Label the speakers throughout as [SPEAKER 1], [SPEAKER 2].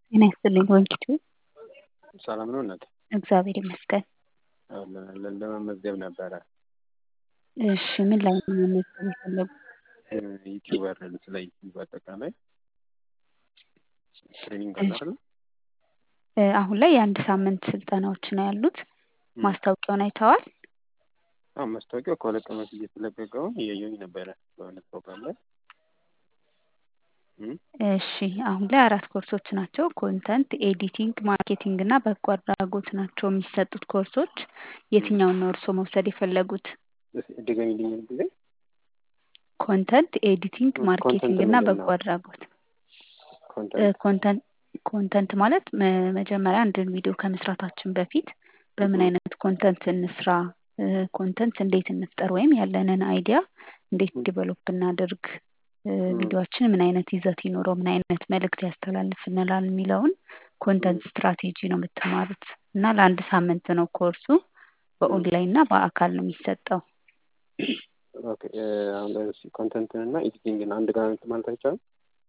[SPEAKER 1] ጤና ይስጥልኝ ወንቂቱ
[SPEAKER 2] ሰላም ነው እናቴ?
[SPEAKER 1] እግዚአብሔር ይመስገን።
[SPEAKER 2] ለመመዝገብ ነበረ።
[SPEAKER 1] እሺ ምን ላይ ነው መመዝገብ የፈለጉት?
[SPEAKER 2] ዩቲዩበር ስለ ዩቲዩብ አጠቃላይ ትሬኒንግ አለ አይደል?
[SPEAKER 1] አሁን ላይ የአንድ ሳምንት ስልጠናዎች ነው ያሉት። ማስታወቂያውን አይተዋል?
[SPEAKER 2] አዎ ማስታወቂያው ከሁለት ቀን በፊት የተለቀቀውን እያየሁኝ ነበረ በሆነ ፕሮግራም ላይ።
[SPEAKER 1] እሺ አሁን ላይ አራት ኮርሶች ናቸው። ኮንተንት ኤዲቲንግ፣ ማርኬቲንግ እና በጎ አድራጎት ናቸው የሚሰጡት ኮርሶች። የትኛውን ነው እርስዎ መውሰድ የፈለጉት?
[SPEAKER 2] ድገሚልኝ ጊዜ
[SPEAKER 1] ኮንተንት ኤዲቲንግ፣ ማርኬቲንግ እና በጎ አድራጎት። ኮንተንት ኮንተንት ማለት መጀመሪያ አንድን ቪዲዮ ከመስራታችን በፊት በምን አይነት ኮንተንት እንስራ፣ ኮንተንት እንዴት እንፍጠር፣ ወይም ያለንን አይዲያ እንዴት ዲቨሎፕ እናድርግ፣ ቪዲዮችን ምን አይነት ይዘት ይኖረው፣ ምን አይነት መልእክት ያስተላልፍልናል የሚለውን ኮንተንት ስትራቴጂ ነው የምትማሩት እና ለአንድ ሳምንት ነው ኮርሱ። በኦንላይን እና በአካል ነው የሚሰጠው።
[SPEAKER 2] ኮንተንትን እና ኤዲቲንግን አንድ ጋር ማለት አይቻልም?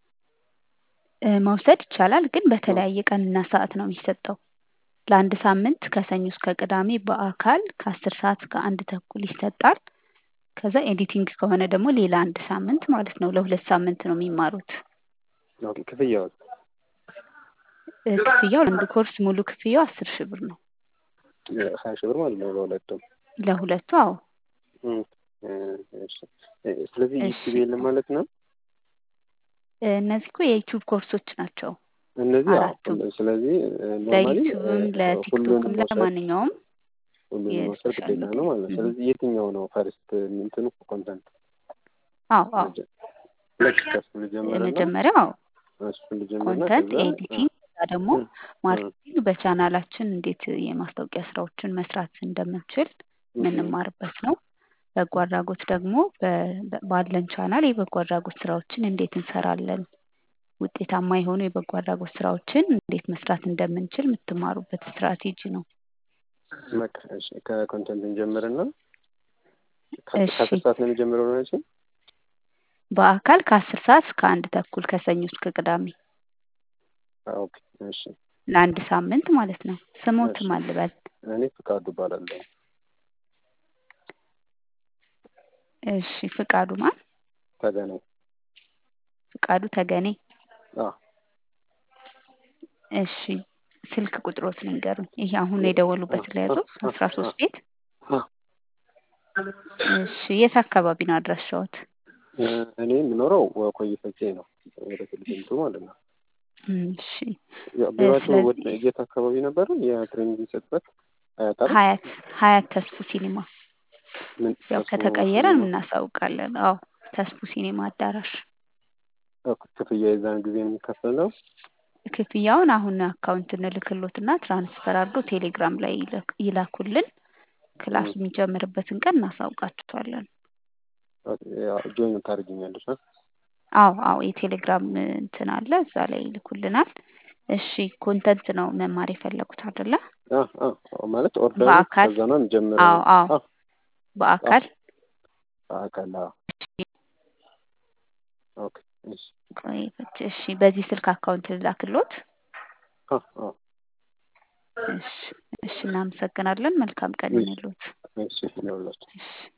[SPEAKER 1] መውሰድ ይቻላል፣ ግን በተለያየ ቀንና ሰዓት ነው የሚሰጠው። ለአንድ ሳምንት ከሰኞ እስከ ቅዳሜ በአካል ከአስር ሰዓት እስከ አንድ ተኩል ይሰጣል። ከዛ ኤዲቲንግ ከሆነ ደግሞ ሌላ አንድ ሳምንት ማለት ነው። ለሁለት ሳምንት ነው የሚማሩት።
[SPEAKER 2] ኦኬ ክፍያው
[SPEAKER 1] ክፍያው ለአንድ ኮርስ ሙሉ ክፍያው አስር ሺህ ብር ነው።
[SPEAKER 2] ሀያ ሺህ ብር ማለት ነው ለሁለቱም።
[SPEAKER 1] ለሁለቱ አዎ።
[SPEAKER 2] ስለዚህ ዩቲዩብ የለም ማለት ነው።
[SPEAKER 1] እነዚህ እኮ የዩቲዩብ ኮርሶች ናቸው።
[SPEAKER 2] እነዚህ
[SPEAKER 1] አራቱም
[SPEAKER 2] ስለዚህ
[SPEAKER 1] ለዩቲዩብም ለቲክቶክም ለማንኛውም
[SPEAKER 2] ሁሉንም መውሰድ ግዴታ ነው ማለት ነው። ስለዚህ የትኛው ነው ፈርስት እንትኑ ኮንተንት?
[SPEAKER 1] አዎ አዎ
[SPEAKER 2] ልክ ከሱ ልጀምርና
[SPEAKER 1] የመጀመሪያው
[SPEAKER 2] እሱ ልጀምርና
[SPEAKER 1] ኮንተንት
[SPEAKER 2] ከዛ
[SPEAKER 1] ኤዲቲንግ ከዛ ደግሞ ማርኬቲንግ በቻናላችን እንዴት የማስታወቂያ ስራዎችን መስራት እንደምንችል የምንማርበት ነው። በጎ አድራጎት ደግሞ ባለን ቻናል የበጎ አድራጎት ስራዎችን እንዴት እንሰራለን፣ ውጤታማ የሆኑ የበጎ አድራጎት ስራዎችን እንዴት መስራት እንደምንችል የምትማሩበት ስትራቴጂ ነው።
[SPEAKER 2] በቃ እሺ ከኮንተንት እንጀምርና
[SPEAKER 1] እሺ
[SPEAKER 2] ከአስር ሰዓት ነው የሚጀምረው ነው ያልሽኝ?
[SPEAKER 1] በአካል ከአስር ሰዓት እስከ አንድ ተኩል ከሰኞ እስከ ቅዳሜ
[SPEAKER 2] ኦኬ እሺ
[SPEAKER 1] ለአንድ ሳምንት ማለት ነው። ስሞት
[SPEAKER 2] እሺ
[SPEAKER 1] ማን ልበል?
[SPEAKER 2] እኔ ፍቃዱ እባላለሁ።
[SPEAKER 1] እሺ ፍቃዱ ማን?
[SPEAKER 2] ተገናኝ
[SPEAKER 1] ፍቃዱ ተገኔ።
[SPEAKER 2] አዎ
[SPEAKER 1] እሺ ስልክ ቁጥሮት ንገሩኝ። ይሄ አሁን የደወሉበት ለያዘው አስራ ሶስት ቤት
[SPEAKER 2] አዎ
[SPEAKER 1] እሺ የት አካባቢ ነው አድራሻዎት?
[SPEAKER 2] እኔ የምኖረው ኮዬ ፈጬ ነው ወደ ትልትምቱ ማለት ነው።
[SPEAKER 1] እሺ
[SPEAKER 2] ያው ቢሯቸው ወደ
[SPEAKER 1] ስለዚህ
[SPEAKER 2] የት አካባቢ ነበረ የትሬኒንግ የሚሰጥበት? አያት አይደል?
[SPEAKER 1] ሀያት ሀያት ተስፉ ሲኒማ
[SPEAKER 2] ምን
[SPEAKER 1] ያው
[SPEAKER 2] ተስፎ
[SPEAKER 1] ከተቀየረን
[SPEAKER 2] ሲኒማ
[SPEAKER 1] እናሳውቃለን። አዎ ተስፉ ሲኒማ አዳራሽ
[SPEAKER 2] ክፍያ የዛን ጊዜ የሚከፈል ነው?
[SPEAKER 1] ክፍያውን አሁን አካውንት እንልክሎትና ትራንስፈር አድርገው ቴሌግራም ላይ ይለክ- ይላኩልን። ክላሱ የሚጀምርበትን ቀን እናሳውቃችኋለን።
[SPEAKER 2] ጆይን ታደርጊኛለሽ? አ?
[SPEAKER 1] አዎ አዎ የቴሌግራም እንትን አለ እዛ ላይ ይልኩልናል። እሺ ኮንተንት ነው መማር የፈለጉት አይደለ?
[SPEAKER 2] አ አ ማለት ኦርደሩ
[SPEAKER 1] በአካል
[SPEAKER 2] ከዛ ነው የሚጀምረው?
[SPEAKER 1] አዎ አዎ
[SPEAKER 2] አ አ
[SPEAKER 1] በአካል
[SPEAKER 2] በአካል አዎ። ኦኬ እሺ
[SPEAKER 1] ቆይ እሺ በዚህ ስልክ አካውንት ልላክሎት።
[SPEAKER 2] አ አ
[SPEAKER 1] እሺ እሺ እናመሰግናለን። መልካም ቀን ይሁንልዎት።
[SPEAKER 2] እሺ ይኸውላችሁ
[SPEAKER 1] እሺ